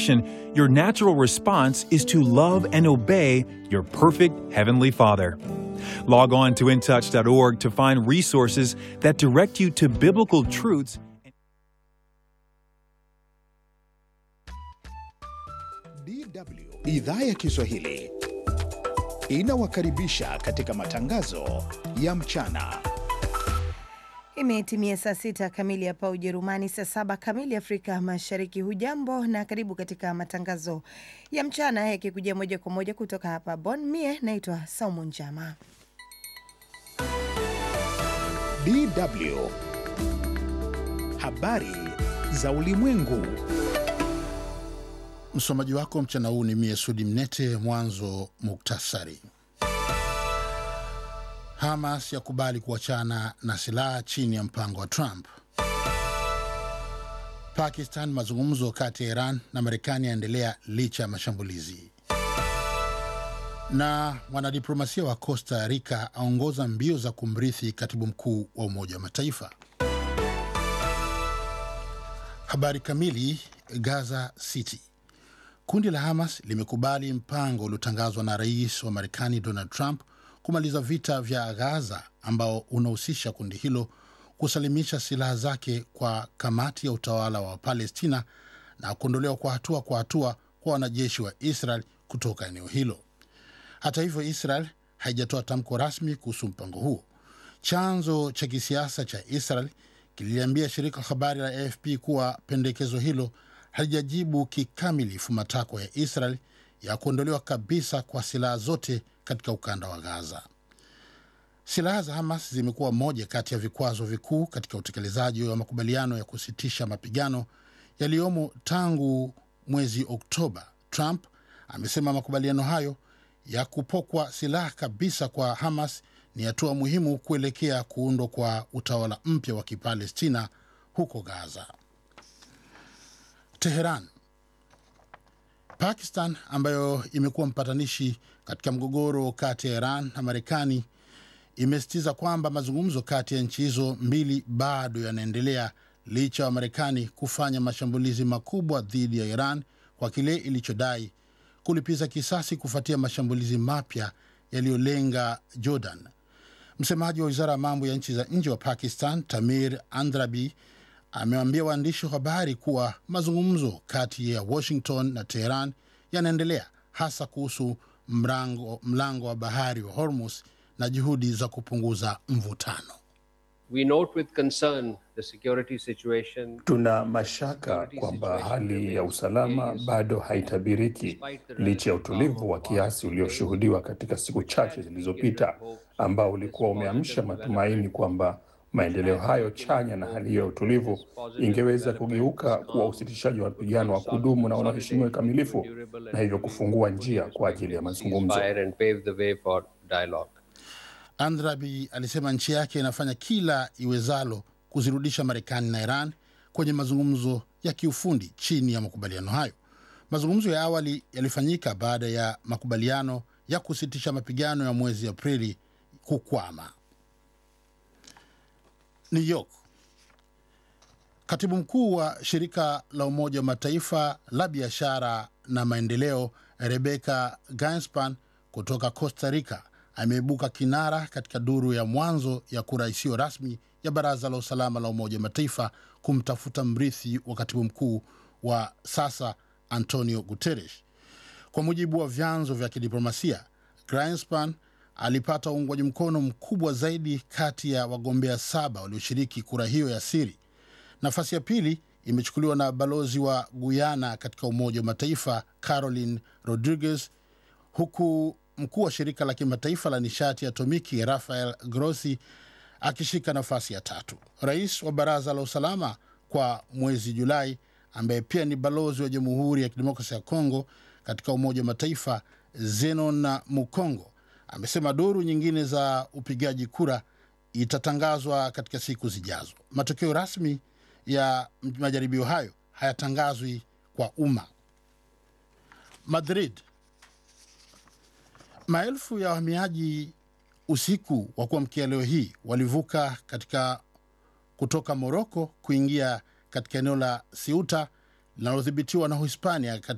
temptation, your natural response is to love and obey your perfect Heavenly Father. Log on to intouch.org to find resources that direct you to biblical truths. DW idhaa ya Kiswahili inawakaribisha katika matangazo ya mchana. Imetimia saa sita kamili hapa Ujerumani, saa saba kamili Afrika Mashariki. Hujambo na karibu katika matangazo ya mchana yakikujia moja kwa moja kutoka hapa Bonn. Mie naitwa Saumu Njama. DW habari za ulimwengu. Msomaji wako mchana huu ni mie Sudi Mnete. Mwanzo muktasari. Hamas yakubali kuachana na silaha chini ya mpango wa Trump. Pakistan, mazungumzo kati ya Iran na Marekani yaendelea licha ya mashambulizi. Na mwanadiplomasia wa Costa Rica aongoza mbio za kumrithi katibu mkuu wa Umoja wa Mataifa. Habari kamili. Gaza City. Kundi la Hamas limekubali mpango uliotangazwa na rais wa Marekani Donald Trump kumaliza vita vya Gaza ambao unahusisha kundi hilo kusalimisha silaha zake kwa kamati ya utawala wa Palestina na kuondolewa kwa hatua kwa hatua kwa wanajeshi wa Israel kutoka eneo hilo. Hata hivyo, Israel haijatoa tamko rasmi kuhusu mpango huo. Chanzo cha kisiasa cha Israel kililiambia shirika la habari la AFP kuwa pendekezo hilo halijajibu kikamilifu matakwa ya Israel ya kuondolewa kabisa kwa silaha zote katika ukanda wa Gaza. Silaha za Hamas zimekuwa moja kati ya vikwazo vikuu katika utekelezaji wa makubaliano ya kusitisha mapigano yaliyomo tangu mwezi Oktoba. Trump amesema makubaliano hayo ya kupokwa silaha kabisa kwa Hamas ni hatua muhimu kuelekea kuundwa kwa utawala mpya wa Kipalestina huko Gaza. Teheran. Pakistan ambayo imekuwa mpatanishi katika mgogoro kati ya Iran na Marekani imesisitiza kwamba mazungumzo kati ya nchi hizo mbili bado yanaendelea licha ya Marekani kufanya mashambulizi makubwa dhidi ya Iran kwa kile ilichodai kulipiza kisasi kufuatia mashambulizi mapya yaliyolenga Jordan. Msemaji wa wizara ya mambo ya nchi za nje wa Pakistan, Tamir Andrabi, amewaambia waandishi wa habari kuwa mazungumzo kati ya Washington na Teheran yanaendelea hasa kuhusu mlango, mlango wa bahari wa Hormuz na juhudi za kupunguza mvutano. We note with concern the security situation. Tuna mashaka kwamba hali ya usalama bado haitabiriki licha ya utulivu wa kiasi ulioshuhudiwa katika siku chache zilizopita, ambao ulikuwa umeamsha matumaini kwamba maendeleo hayo chanya na hali hiyo ya utulivu ingeweza kugeuka kuwa usitishaji wa mapigano wa kudumu na unaoheshimiwa kikamilifu, na hivyo kufungua njia kwa ajili ya mazungumzo. Andrabi alisema nchi yake inafanya kila iwezalo kuzirudisha Marekani na Iran kwenye mazungumzo ya kiufundi chini ya makubaliano hayo. Mazungumzo ya awali yalifanyika baada ya makubaliano ya kusitisha mapigano ya mwezi Aprili kukwama. New York. Katibu mkuu wa shirika la Umoja wa Mataifa la biashara na maendeleo Rebecca Gainspan kutoka Costa Rica ameibuka kinara katika duru ya mwanzo ya kura isiyo rasmi ya Baraza la Usalama la Umoja wa Mataifa kumtafuta mrithi wa katibu mkuu wa sasa Antonio Guterres. Kwa mujibu wa vyanzo vya kidiplomasia, Gainspan alipata uungwaji mkono mkubwa zaidi kati ya wagombea saba walioshiriki kura hiyo ya siri. Nafasi ya pili imechukuliwa na balozi wa Guyana katika Umoja wa Mataifa Caroline Rodriguez, huku mkuu wa shirika la kimataifa la nishati ya atomiki Rafael Grossi akishika nafasi ya tatu. Rais wa Baraza la Usalama kwa mwezi Julai, ambaye pia ni balozi wa Jamhuri ya Kidemokrasia ya Kongo katika Umoja wa Mataifa Zenon Mukongo amesema duru nyingine za upigaji kura itatangazwa katika siku zijazo. Matokeo rasmi ya majaribio hayo hayatangazwi kwa umma. Madrid, maelfu ya wahamiaji usiku wa kuamkia leo hii walivuka katika kutoka Moroko kuingia katika eneo la Siuta linalodhibitiwa na Uhispania